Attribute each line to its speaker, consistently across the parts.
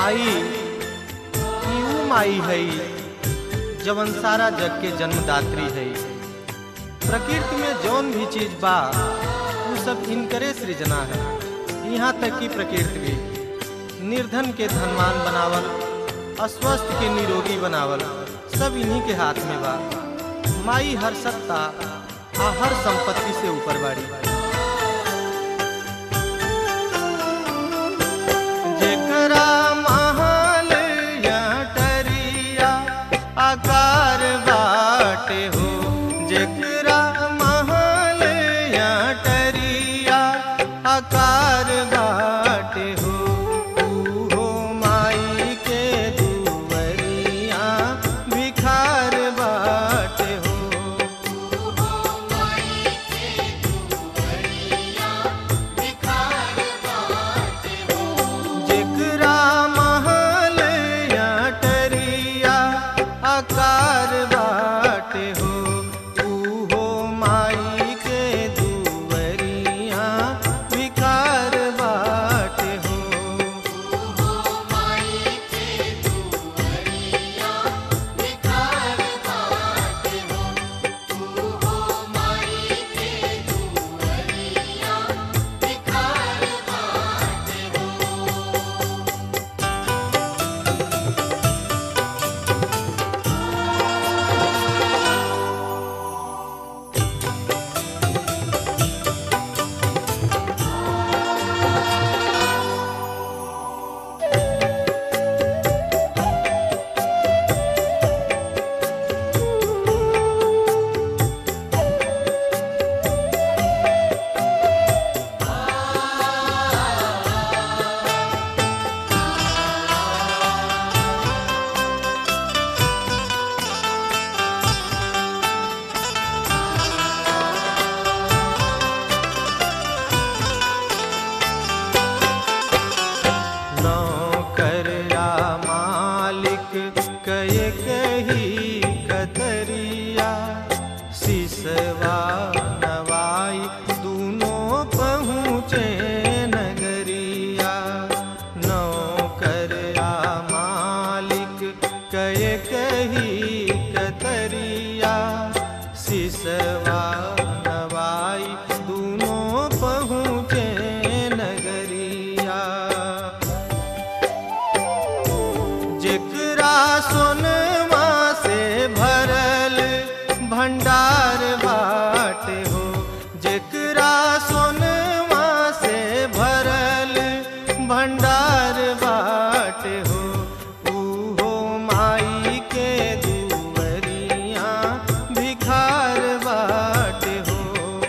Speaker 1: माई ई ऊ माई है जवन सारा जग के जन्मदात्री है प्रकृति में जौन भी चीज बा वो सब इनकरे सृजना है यहाँ तक कि प्रकृति भी निर्धन के धनवान बनावल अस्वस्थ के निरोगी बनावल सब इन्हीं के हाथ में बा माई हर सत्ता आ हर संपत्ति से ऊपर बाड़ी जेकरा महल या टरिया आकार बाटे हो जेकरा महल या टरिया आकार बाटे हो ऊ हो माई के दुवरिया भिखार बाटे हो जेकरा महल या टरिया आकार बाटे हो ऊ हो माई के दुवरिया भिखार बाटे हो नौकर या मालिक कय कही कतरिया सिसवा नवाई दूनों पहुँचे नगरिया नौकर या मालिक कय कही कतरिया सिसवा नवाई दूनों पहुँचे नगरिया जेकरा सोनमा से भरल भंडार बाटे हो जेकरा सोनमा से भरल भंडार बाटे हो ऊ हो माई के दुवरिया भिखार बाटे हो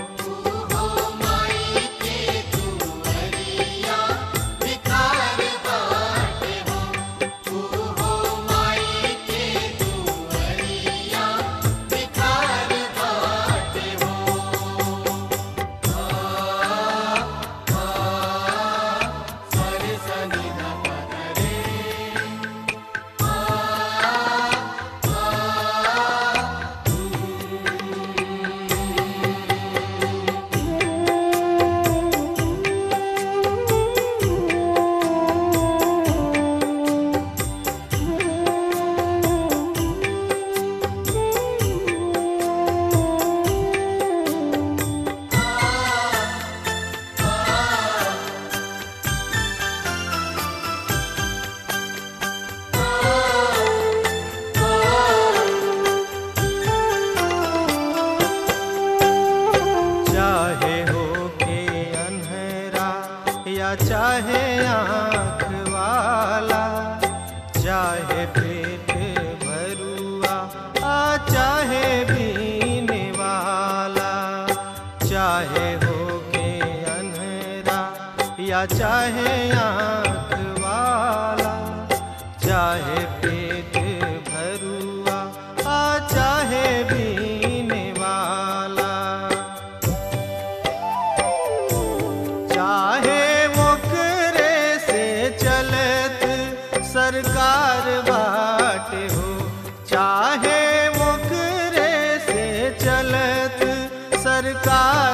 Speaker 1: चाहे हो के अन्हरा या चाहे आँख वाला चाहे पेट भरुआ आ चाहे बीने वाला चाहे हो के अन्हरा या चाहे आँख वाला चाहे पेट भरुआ आ चाहे बीने वाला चाहे ओकरे से चलत सरकार बाटे हो चाहे ओकरे से चलत सरकार